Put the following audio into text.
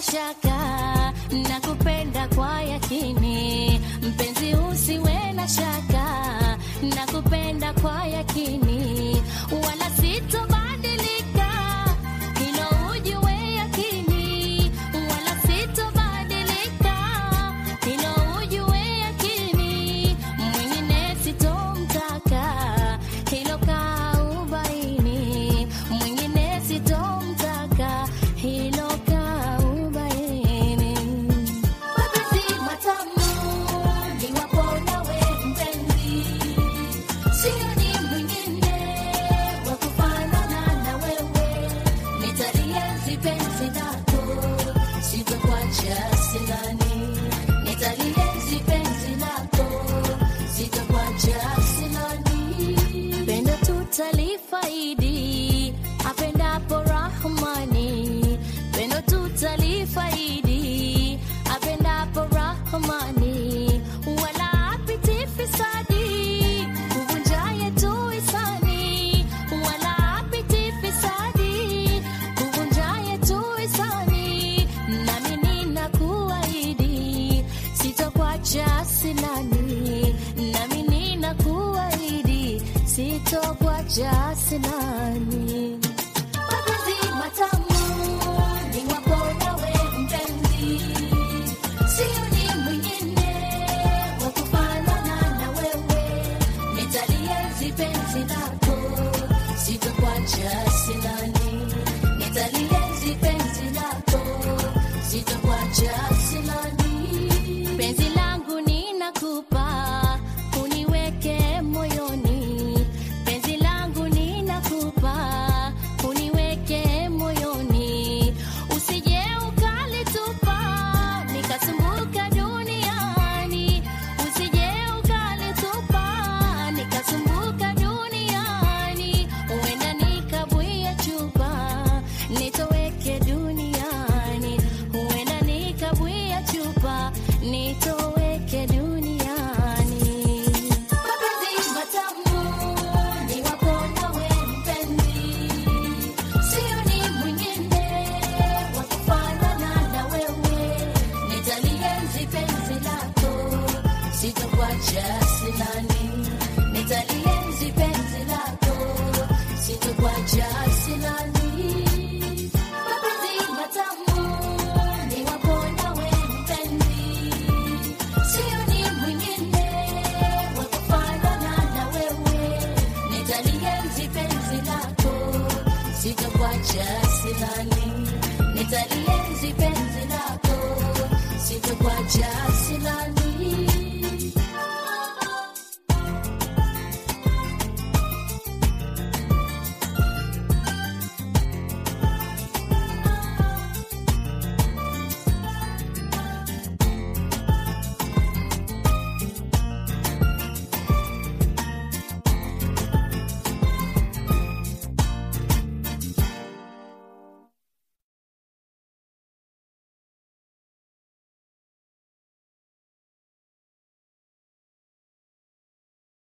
shaka, nakupenda kwa yakini, mpenzi usiwe na shaka, nakupenda kwa yakini, wala sitobadilika, hilo ujue yakini, wala sitobadilika, hilo ujue yakini, mwingine sitomtaka, hilo kaubaini, mwingine sitomtaka, hilo kaubaini. Mapenzi matamu niwapo nawe mpenzi, sioni mwingine wa kufanana na wewe. Nitalienzi penzi lako, sitakuacha silani. Nitalienzi penzi lako, sitakuacha silani. Pendo tutalifaidi, apendapo Rahmani. Pendo tutalifaidi, apendapo Rahmani. Wala apiti fisadi, kuvunja yetu hisani. Wala apiti fisadi, kuvunja yetu hisani. Nami ninakuahidi, sitokuacha silani. Nami ninakuahidi, sitokuacha silani. Mapenzi matamu niwapo nawe mpenzi, sioni mwingine wa kufanana na wewe. Nitalienzi penzi lako, sitokuacha silani. Nitalienzi penzi lako, sitokuacha silani. Penzi langu ninakupa, uniweke moyoni. Penzi langu ninakupa, uniweke moyoni. Usije ukalitupa, nikasumbuka duniani. Usije ukalitupa, nikasumbuka duniani. Huenda nikabwia chupa, nitoweke duniani. Huenda nikabwia chupa, nitoweke duniani. Mapenzi matamu niwapo nawe mpenzi, sioni mwingine wa kufanana na wewe. Nitalienzi penzi lako, sitokuacha silani. Nitalienzi penzi lako, sitokuacha silani. Mapenzi matamu niwapo nawe mpenzi, sioni mwingine wa kufanana na wewe. Nitalienzi penzi lako, sitokuacha silani. Nitalienzi penzi lako, sitokuacha silani.